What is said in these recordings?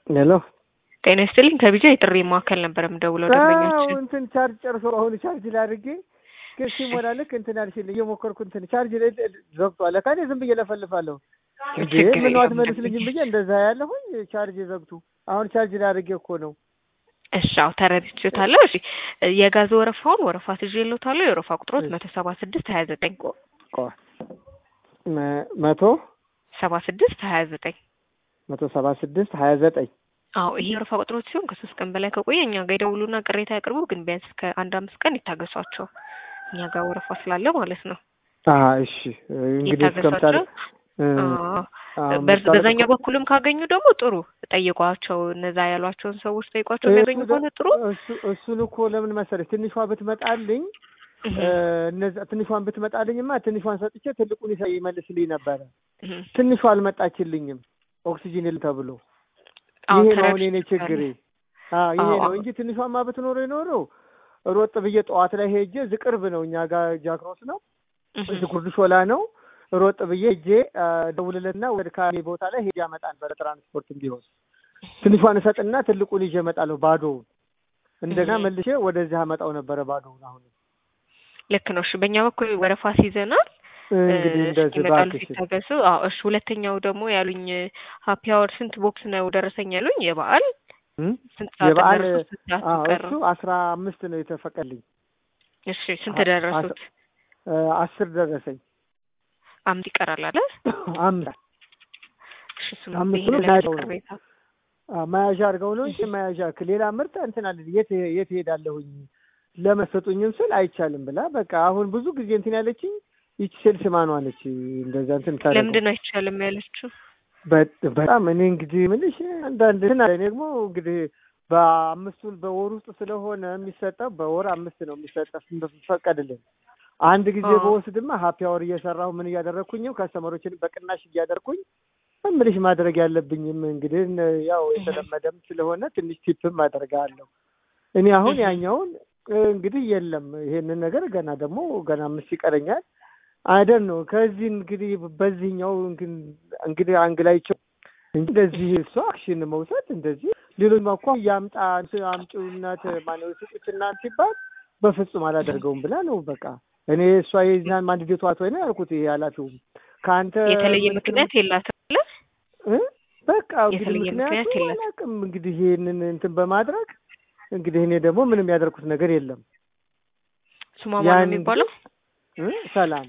ሄሎ ጤና ይስጥልኝ ከቢጃ የጥሪ ማዕከል ነበር የምደውለው ደንበኛችን እንትን ቻርጅ ጨርሶ አሁን ቻርጅ ላድርጌ ግን ሲሞላ ልክ እንትን አልሽልኝ እየሞከርኩ እንትን ቻርጅ ላይ ዘግቷል። ለካ እኔ ዝም ብዬ ለፈልፋለሁ እንዴ ችግር ምን የለውም አትመልስልኝም ብዬ እንደዛ ያለሁኝ ቻርጅ ዘግቱ። አሁን ቻርጅ ላድርጌ እኮ ነው። እሺ አዎ ተረድቼዎታለሁ። እሺ የጋዝ ወረፋውን ወረፋ ትዤልዎታለሁ። የወረፋ ቁጥሮት መቶ ሰባ ስድስት ሀያ ዘጠኝ ቆይ መ- መቶ ሰባ ስድስት ሀያ ዘጠኝ መቶ ሰባ ስድስት ሀያ ዘጠኝ አዎ ይሄ የወረፋ ቁጥሮች ሲሆን ከሶስት ቀን በላይ ከቆየ እኛ ጋር ይደውሉና ቅሬታ ያቅርቡ። ግን ቢያንስ ከአንድ አምስት ቀን ይታገሷቸው። እኛ ጋር ወረፋ ስላለ ማለት ነው። አ እሺ እንግዲህ እስከምታል ይታገሷቸው። አዎ በዝ- በዛኛው በኩልም ካገኙ ደግሞ ጥሩ ጠይቋቸው። እነዛ ያሏቸውን ሰዎች ጠይቋቸው። የሚያገኙ ከሆነ ጥሩ እሱን እኮ ለምን መሰለሽ ትንሿ ብትመጣልኝ እህ፣ እነዛ ትንሿን ብትመጣልኝማ ትንሿን ሰጥቼ ትልቁን ይሰ- ይመልስልኝ ነበረ። እህ። ትንሿ አልመጣችልኝም ኦክሲጂን የለም ተብሎ አዎ ይሄ ነው አሁን የኔ ተረድቼዎታለሁ። ችግሬ። አዎ ይሄ አዎ፣ ነው አዎ። እንጂ ትንሿማ ብትኖረ ይኖረው ሮጥ ብዬ ጠዋት ላይ ሄጄ ዝቅርብ ነው እኛ ጋር ጃክሮስ ነው እህ። እዚህ ጉርድ ሾላ ነው። ሮጥ ብዬ ሄጄ ደውልልና ወደ ካሌ ቦታ ላይ ሄጄ አመጣ ነበረ ትራንስፖርትም ቢሆን ትንሿን እሰጥና ትልቁን ይዤ እመጣለሁ ባዶውን። እንደገና እህ። መልሼ ወደዚህ አመጣው ነበረ ባዶውን። አሁን ልክ ነው። እሺ በእኛ በኩል ወረፋ ሲይዘናል። እንግዲህ እ፣ እንደዚህ እስኪመጣሉ እባክሽ ሲታገሱ። አዎ እሺ። ሁለተኛው ደግሞ ያሉኝ ሀፒ አወር ስንት ቦክስ ነው ደረሰኝ ያሉኝ? የበዓል እም? ስንት ሰዓት የበዓል ደረሱ? ስንት ሰዓት አዎ ቀረ? እሱ አስራ አምስት ነው የተፈቀልኝ። እሺ ስንት አ- ደረሱት? እ፣ አስር ደረሰኝ አምስት ይቀራል አለ። አምስት እሺ እሱ አምስት ይሄ ነው ለምን ናቸው ነው። ቅሬታ አ፣ መያዣ አድርገው ነው እንጂ መያዣ ክ- ሌላ ምርት እንትን አለ የት የት ሄዳለሁኝ ለመሰጡኝም ስል አይቻልም ብላ በቃ አሁን ብዙ ጊዜ እንትን ያለችኝ ይቺ ሴልስ ማኗ ነች። እንደዛ እንትን ታደርገው ለምንድን ነው አይቻልም ያለችው? በ- በጣም እኔ እንግዲህ ምንሽ አንዳንድ እንትን አለ። እኔ ደግሞ እንግዲህ በአምስቱን በወር ውስጥ ስለሆነ የሚሰጠው በወር አምስት ነው የሚሰጠው ፈቀድልን። አንድ ጊዜ አዎ። በወስድማ ሀፒ አወር እየሰራሁ ምን እያደረግኩኝም ከስተመሮችን በቅናሽ እያደረግኩኝ ምልሽ ማድረግ ያለብኝም እንግዲህ እነ- ያው የተለመደም ስለሆነ ትንሽ ቲፕም አደርጋለሁ። እኔ አሁን እህ። ያኛውን እ፣ እንግዲህ የለም ይሄንን ነገር ገና ደግሞ ገና አምስት ይቀረኛል አይደል ነው ከዚህ እንግዲህ በዚህኛው እንግን- እንግዲህ አንግላይቸው እንጂ እንደዚህ እሷ አክሽን መውሰድ እንደዚህ ሌሎች እኮ ያምጣ አምጪውና ማነው ስጡትና ሲባል በፍጹም አላደርገውም ብላ ነው በቃ እኔ እሷ የዛን ማንድዴቷ ወይ ነው ያልኩት ይሄ ኃላፊውም ከአንተ የተለየ ምክር- ምክንያት የላትም አለ። እ? በቃ እንግዲህ የተለየ ምክንያት ምክንያቱ የለም። አላውቅም እንግዲህ ይሄንን እንትን በማድረግ እንግዲህ እኔ ደግሞ ምንም ያደርኩት ነገር የለም ስሟ ማን ነው ያን የሚባለው? እ? ሰላም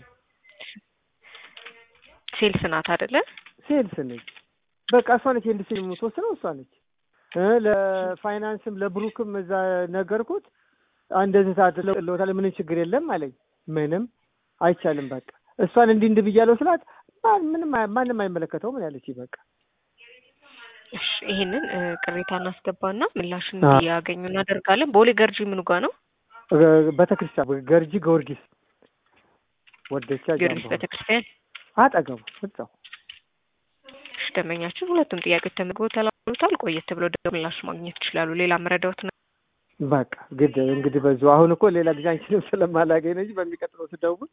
ሴልስ ናት አይደለ? ሴልስ ነች በቃ እሷ ነች ኢንዱስትሪ የምትወስነው እሷ ነች እ ለፋይናንስም ለብሩክም እዛ ነገርኩት እንደዚህ ታድለውታል ምንም ችግር የለም አለኝ ምንም አይቻልም በቃ እሷን እንዲህ እንዲህ ብያለሁ ስላት ማን- ምንም አይ- ማንም አይመለከተውም ምን ያለች በቃ እሺ ይሄንን እ፣ ቅሬታ እናስገባና ምላሽ አ- እንዲያገኙ እናደርጋለን። ቦሌ ገርጂ ምኑ ጋ ነው? እ፣ ቤተክርስቲያን ገርጂ ጊዮርጊስ ወደቻ ጊዮርጊስ ጃምባ ቤተክርስቲያን። አጠገቡ እዛው እሺ ደንበኛችን ሁለቱም ጥያቄዎች ተመዝግበው ተላልፏል። ቆየት ብለው ደግሞ ምላሽ ማግኘት ይችላሉ። ሌላ መረዳዎት ነው? በቃ ግድ እንግዲህ በዙ አሁን እኮ ሌላ ጊዜ አንቺንም ስለማላገኝ ነው እንጂ በሚቀጥለው ስደውል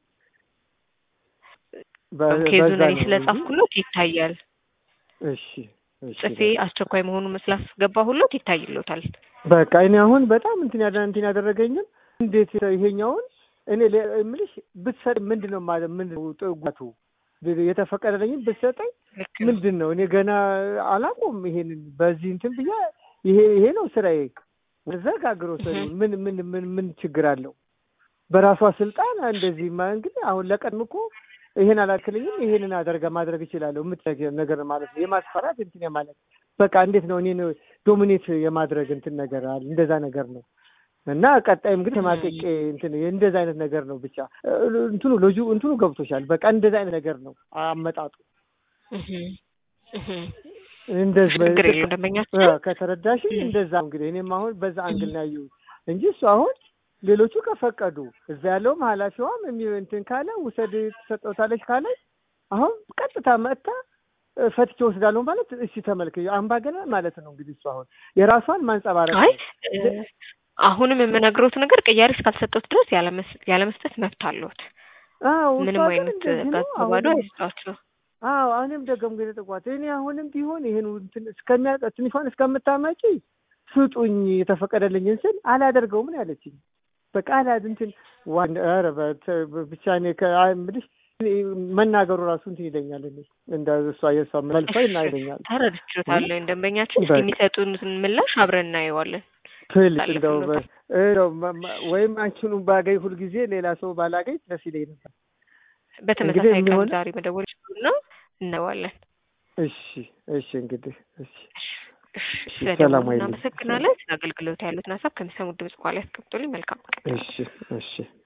በ- ኬዙን በዛ እኔ ነው ስለጻፍኩሎት ይታያል። እንጂ። እሺ እሺ ጽፌ አስቸኳይ መሆኑን ስላስገባሁሎት ይታይሎታል። በቃ እኔ አሁን በጣም እንትን ያደ እንትን ያደረገኝም እንዴት ይሄኛውን እኔ ለ- እምልሽ ብትሰጥ ምንድን ነው ማለት ምንድን ነው ጥጓቱ የተፈቀደልኝም ብትሰጠኝ ልክ ነው። ምንድን ነው እኔ ገና አላውቅም ይሄንን በዚህ እንትን ብዬ ይሄ ይሄ ነው ስራዬ ዘጋግሮ ሰሪውን ምን ምን ምን ምን ችግር አለው በራሷ ስልጣን እንደዚህ ማ እንግዲህ አሁን ለቀድም እኮ ይሄን አላክልኝም ይሄንን አደርጋ ማድረግ እችላለሁ የምትነገር ነገር ማለት ነው የማስፈራት እንትን ማለት በቃ እንዴት ነው እኔን ዶሚኔት የማድረግ እንትን ነገር አለ እንደዛ ነገር ነው እና ቀጣይም ግን ተማቀቄ እንትን እንደዛ አይነት ነገር ነው ብቻ እ- እንትኑ ሎጂ እንትኑ ገብቶሻል በቃ እንደዛ አይነት ነገር ነው አመጣጡ እህ እህ እንደዚህ ችግር የለውም ደንበኛችን እ፣ ከተረዳሽ እንደዛ እንግዲህ እኔም አሁን በዛ አንግል ነው ያየሁት እንጂ እሱ አሁን ሌሎቹ ከፈቀዱ እዛ ያለውም ኃላፊዋም የሚ- እንትን ካለ ውሰድ ትሰጠውታለች ካለ አሁን ቀጥታ መጥታ እ፣ ፈትቼ ወስዳለሁ ማለት እሺ ተመልክ አምባገነን ማለት ነው እንግዲህ እሱ አሁን የራሷን ማንጸባረቅ አይ ነው። እ፣ አሁንም የምነግሮት ነገር ቅያሬ እስካልሰጠሁት ድረስ ያለመስ- ያለመስጠት መብት አለዎት። አዎ እሷ ምንም ግን አይነት እንደዚህ ነው ጋዝ ባዶ አሁንም አይስጧቸው። አዎ እኔም ደገም ግን ጠቋት እኔ አሁንም ቢሆን ይሄን እንትን እስከሚያ ትንሿን እስከምታመጪ ስጡኝ የተፈቀደልኝን ስል አላደርገውም ነው ያለችኝ። በቃ አላድ እንትን ዋን ኧረ በት- ብቻ እኔ ከምልሽ መናገሩ ራሱ እንትን ይለኛል። እኔ እንደ እሷ የእሷ መልሷ ይናይለኛል። ተረድቼዎታለሁ። ደንበኛችን እስኪ በቃ። የሚሰጡን ምላሽ አብረን እናየዋለን። ትልቅ ታለፍ እንደው ብሎታል። በ- እንደው መ- መ- ወይም አንቺኑ ባገኝ ሁልጊዜ ሌላ ሰው ባላገኝ ደስ ይለኝ ነበር። በተመሳሳይ ቀን የሚሆን- ዛሬ መደወል ይችሉና እናየዋለን። እሺ እሺ እንግዲህ እሺ እሺ፣ ሰላም ስለደወሉ አይልም። እናመሰግናለን። ስለ አገልግሎት ያሉትን ሀሳብ ከሚሰሙት ድምጽ በኋላ ያስቀምጡልኝ። መልካም ቀን። እሺ እሺ